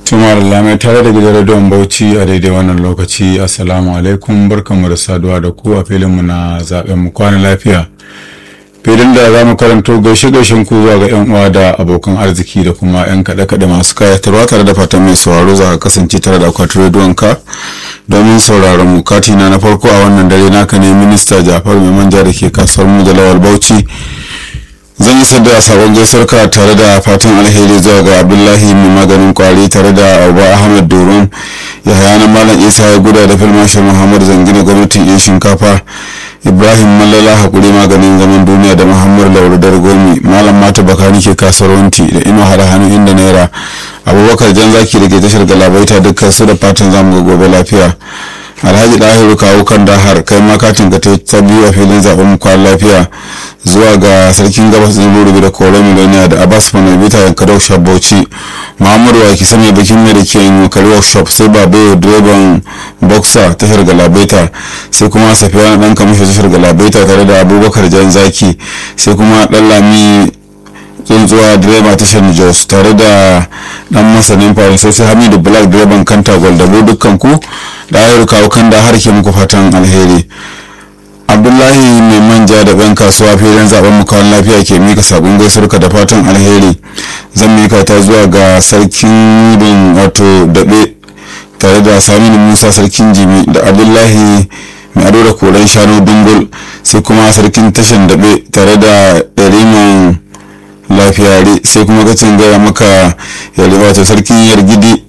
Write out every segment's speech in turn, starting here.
Tuma da mai tare da gidan rediyon Bauchi a daidai wannan lokaci Assalamu alaikum barkanmu da saduwa da ku a filinmu na zaben mu kwana lafiya. Filin da za mu karanto gaishe gaishen ku zuwa ga 'yan uwa da abokan arziki da kuma 'yan kaɗe-kaɗe masu kayatarwa tare da fatan mai sauraro za ka kasance tare da akwatin rediyon ka domin sauraron mu katina na farko a wannan dare naka ne minista Jafar mai manja da ke kasuwar mu da lawal Bauchi. zan yi sadda sabon gaisuwar ka tare da fatan alheri zuwa ga abdullahi mai maganin kwari tare da abu ahmed doron yahaya na malam isa ya guda da filmashin muhammad zangina gwamnatin yan shinkafa ibrahim mallala hakuri maganin zaman duniya da muhammad laurudar gomi malam mata bakani ke kasuwanci da ino hada hannu inda naira abubakar jan zaki da ke tashar galabaita dukkan su da fatan zamu ga gobe lafiya alhaji dahiru kawo kan dahar kai ma katin ka ta biyu a filin zaben kwan lafiya zuwa ga sarkin gabas din rurubi da kore miloniya da abbas manabita yanka workshop bauchi muhammadu waki sanya bikin mai da ke yin yokari workshop sai babayo direban boxer tashar galabaita sai kuma safiya na dan kamishin tashar galabaita tare da abubakar jan zaki sai kuma dan lami tsuntsuwa direba tashar jos tare da dan masanin faransa sai hamidu black direban kanta gwaldabo dukkan ku da ayar kawo kan da har ke muku fatan alheri abdullahi mai manja da ban kasuwa filin zaben mukawan lafiya ke mika sabon gaisuwarka da fatan alheri zan mika ta zuwa ga sarkin bin wato daɓe tare da saminu musa sarkin jimi da abdullahi mai ado da koren shanu dungul sai kuma sarkin tashan daɓe tare da ɗariman lafiyare sai kuma gacin gaya maka yare wato sarkin yargidi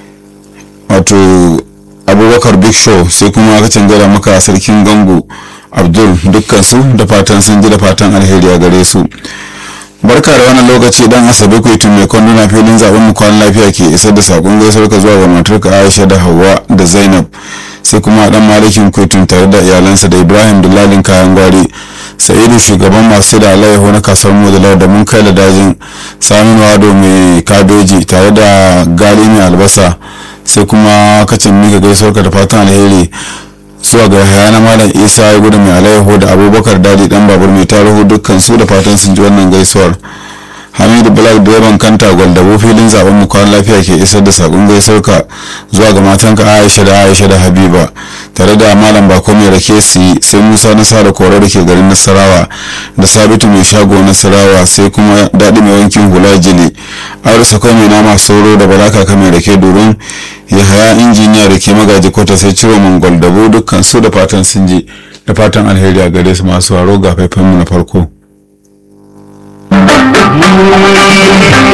wato abubakar big show sai kuma gacin gaya maka sarkin gango abdul dukkansu da fatan sun ji da fatan alheri a gare su barka da wannan lokaci dan asabe kwaitun mai kwanduna filin zaben mu kwan lafiya ke isar da sakon gaisuwar ka zuwa ga matarka aisha da hawa da zainab sai kuma dan malikin kwaitun tare da iyalansa da ibrahim dulalin kayan gwari sa'idu shugaban masu da alayyahu na kasuwar modalar da mun kai da dajin samun wado mai kabeji tare da gali mai albasa sai kuma kacin mika gaisuwar ka da fatan alheri zuwa ga haya na malam isa ya gudu mai alayyahu da abubakar dadi dan babur mai tarihu dukkan su da fatan sun ji wannan gaisuwar hamidu black direban kanta gwaldabo filin zaben mu kwan lafiya ke isar da sakon gaisuwar ka zuwa ga matanka aisha da aisha da habiba tare da malam bako mai rake su sai musa nasara kore da ke garin nasarawa da sabitu mai shago nasarawa sai kuma daɗi mai wankin hula jili aure kai mai nama sauro da balaka ka mai rake domin ya haya injiniya da ke magaji kota sai ciro mangol dabo dukkan su da fatan sun ji da fatan alheri a gare su masu haro ga faifanmu na farko